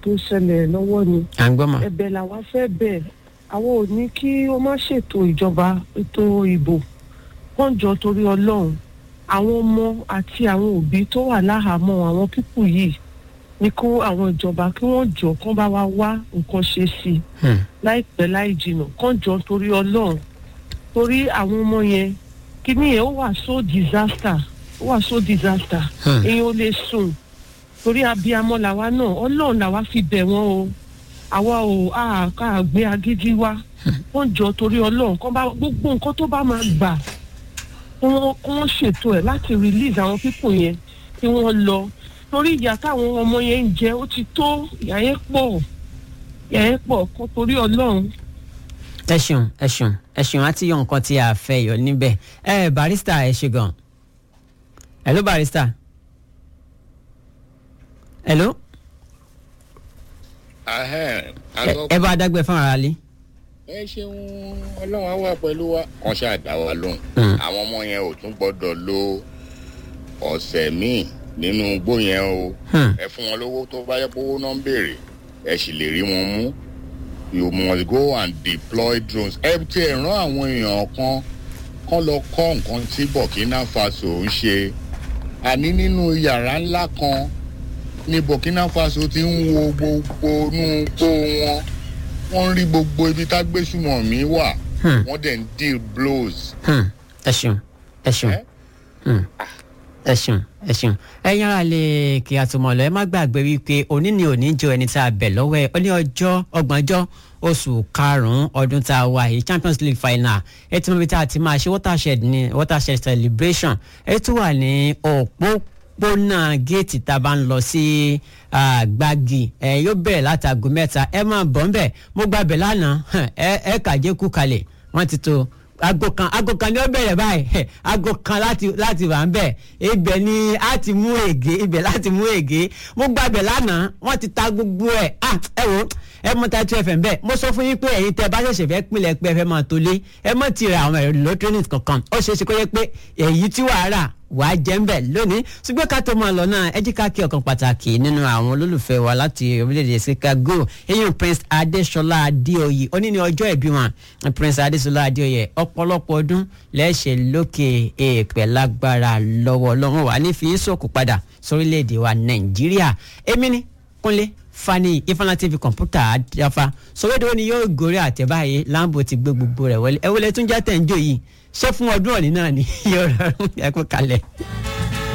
tó ṣẹlẹ̀ lọ́wọ́ ni à ń gbọ́ mà. ẹ̀bẹ̀ làwa fẹ́ bẹ̀ àwọn ò ní kí ó má ṣètò ìjọba ètò ìbò wọ́n jọ torí ọlọ́run àwọn ọmọ àti àwọn òbí tó wà láhàámọ́ àwọn pípù yìí ní kó àwọn ìjọba kí wọ́n jọ kán bá wa wá nǹkan ṣe sí i Hmm. láìpẹ́ láì jìnnà kán jọ torí ọlọ́run torí àwọn ọmọ yẹn kíní yẹn ó wà so disaster ó wà so disaster Hmm. èèyàn ò lè sùn torí abiyamọ làwa náà ọlọ́run làwa fi bẹ̀ wọ́n o àwa ò á ká gbé agídí wá wọ́n jọ torí ọlọ́run kán bá gbogbo nǹkan tó bá máa gbà kí wọ́n kí wọ́n ṣètò ẹ̀ láti release àwọn pípò yẹn kí wọ́n lọ torí ìyà táwọn ọmọ yẹn ń jẹ ó ti tó ìyà yẹn pọ̀ ìyà yẹn pọ̀ kó torí ọlọ́run ẹ ṣeun ẹ ṣeun ẹ ṣeun àti yọ nǹkan tí a fẹ́ yọ níbẹ̀ ẹ barista ẹ ṣe gan hello barista hello Ahẹ́n, a ẹ gbọ́ ẹ bá dágbé fún ara lé. ẹ ṣeun ọlọ́run á wà pẹ̀lú wa. wọ́n ṣáà dá wa lóhùn. Mm. àwọn ọmọ yẹn ò tún gbọ́dọ̀ lo ọ̀sẹ̀ míì nínú igbó yẹn o. Hmm. ẹ fún wọn lówó tó bá yẹ kówó náà ń béèrè ẹ sì lè rí wọn mú. you must go and deploy drones. ẹ ti ẹ̀ rán àwọn èèyàn kan kán lọ kọ́ nǹkan tí burkina faso ń ṣe. àní nínú yàrá ńlá kan ní burkina faso ti ń wo gbogbo inú igbó wọn wọ́n ń rí gbogbo ibi tágbésùmọ̀mí wà Hmm. wọ́n dẹ̀ ń deal blows. Hmm. ẹ ṣeun ẹ ṣeun Eh? Hmm. ẹ ṣeun ẹ ṣeun ẹ yára lè kí a tó mọ lọ ẹ má gbàgbé wípé òní ni òní jẹ ẹni tá a bẹ̀ lọ́wọ́ ẹ ó ní ọjọ́ ọgbọ̀njọ́ oṣù karùnún ọdún tá a wà yìí champions league final ẹ tí mo bí tá a ti máa ṣe watershed ní watershed celebration ẹ tún wà ní òpópónà géètì tá a bá ń lọ sí ah, gbági ẹ yóò bẹ̀rẹ̀ látago mẹ́ta ẹ máa bọ̀ ń bẹ̀ mo gbàbẹ̀ lánàá ẹ ẹ kàjé kú kalẹ̀ wọ́n ti tó aago kan aago kan ni ó bẹ̀rẹ̀ báyìí aago kan láti láti wà ń bẹ̀ ibẹ̀ ni a ti mú ègé ibẹ̀ láti mú ègé mo gbàgbẹ́ lánàá wọ́n ti ta gbogbo ẹ̀ ah ẹ wo ẹ mọ tàìtù ẹfẹ̀ bẹ́ẹ̀ mo sọ fún yín pé ẹ̀yin tẹ́ bá ṣẹ̀ṣẹ̀ fẹ́ pinlẹ̀ pé ẹ fẹ́ máa tó lé ẹ mọ̀ ti ra àwọn ẹ̀rọ electronics kankan ó ṣeé ṣe kó yẹ pé èyí tí wàá rà wàá jẹ́ ń bẹ̀ lónìí ṣùgbọ́n ká tó máa lọ náà ẹ jí ká kí ọ̀kan pàtàkì nínú àwọn olólùfẹ́ wa láti orílẹ̀-èdè Chicago eyín Prince Adéṣọlá Adéoyè ó ní ní ọjọ́ ìbí wọn Prince Adéṣọlá Adéoyè ọ̀pọ̀lọpọ̀ ọdún lẹ́sẹ̀ lókè èèpẹ̀ lágbára lọ́wọ́ lọ́wọ́ wa ní fi sọ̀kù padà sórílẹ̀-èdè wa Nàìjíríà èmi ni Kúnlé Fani Ifeanyi TV kọ̀ǹpútà àdáfa sọ̀wédowó ni yóò gòrè àtẹ̀báyé Lambo ti gbé gbogbo rẹ̀ wọlé ẹ wọlé tún já tẹ̀ ń jò yìí ṣé fún ọdún òní náà ni yóò rọrùn ẹ kú kalẹ̀.